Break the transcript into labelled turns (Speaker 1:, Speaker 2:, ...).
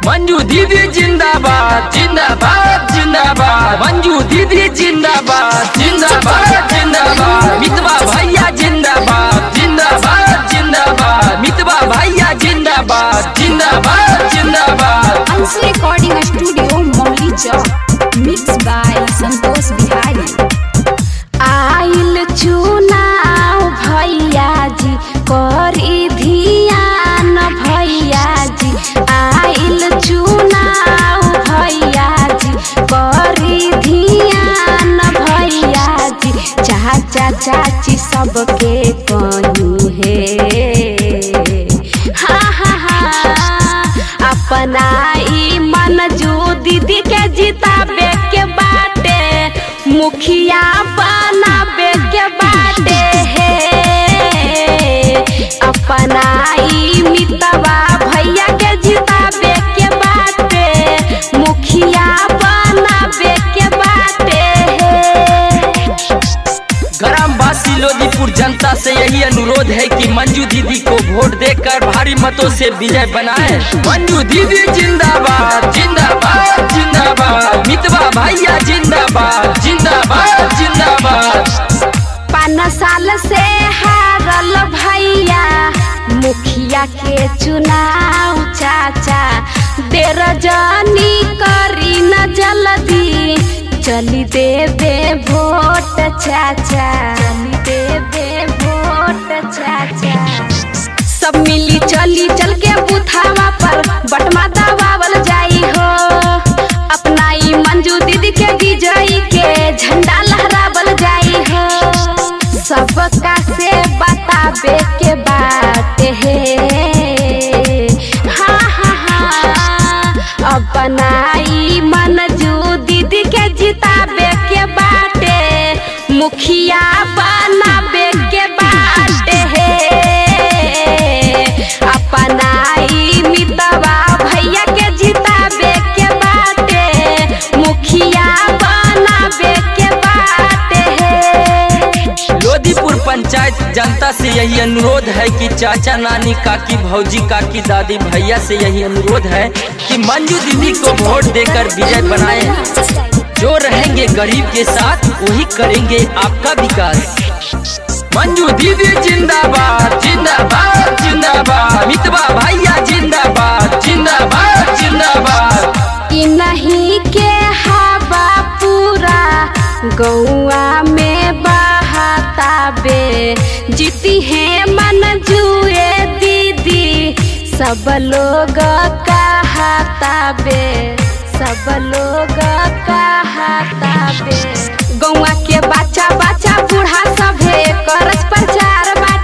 Speaker 1: मंजू दीदी जिंदाबाद जिंदाबाद जिंदाबाद मंजू दीदी जिंदाबाद जिंदाबाद जिंदाबाद मितवा भैया जिंदाबाद जिंदाबाद जिंदाबाद मितवा भैया जिंदाबाद जिंदाबाद जिंदाबाद
Speaker 2: अंशु रिकॉर्डिंग स्टूडियो मौली चौक मिक्स बाय संतोष बिहारी आइल चुनाव भैया जी करी धियान भैया जी आइल चुनाव भैया जी करी धियान भैया जी चाचा चाची सबके कहीं है हा हा हा अपना ई मन जो दीदी के जिताबे के बाटे मुखिया बनाबे के बाटे हे अपना ई मितवा भैया के जिताबे के बाटे मुखिया बनाबे के बाटे हे
Speaker 1: ग्रामवासी लोदीपुर जनता से यही अनुरोध है कि मंजू दीदी को वोट देकर भारी मतों से विजय बनाए मंजू दीदी जिंदाबाद जिंदाबाद जिंदाबाद मितवा भैया जिंदाबाद जिंदाबाद जिंदाबाद
Speaker 2: पाँच साल से हारल भैया मुखिया के चुनाव चाचा देर जनी करी न जल्दी चली देबे वोट चाचा चली देबे वोट चाचा सब मिली चली चल के बुथावा पर बटमा दबावल जाई हो अपना ई मंजू दीदी के विजयी के झंडा लहरावल जाई हो सबका से बताबे के बात है हा हा हा अपना ई मंजू दीदी के जिताबे के बाटे मुखिया बनाबे के बाटे है अपना ई मितवा भैया के जिताबे के बाटे मुखिया बनाबे के बाटे है
Speaker 1: लोदीपुर पंचायत जनता से यही अनुरोध है कि चाचा नानी काकी भौजी काकी दादी भैया से यही अनुरोध है कि मंजू दीदी को वोट देकर विजय बनाए जो रहेंगे गरीब के साथ वही करेंगे आपका विकास मंजू दीदी जिंदाबाद जिंदाबाद जिंदाबाद मितवा भैया जिंदाबाद जिंदाबाद जिंदाबाद
Speaker 2: ई नहीं के हवा पूरा गौआ में बहाता बे जीती है मन जुए दीदी सब लोग कहता बे सब लोग कहता बे गौआ के बच्चा बच्चा बूढ़ा सभे करस प्रचार बाटे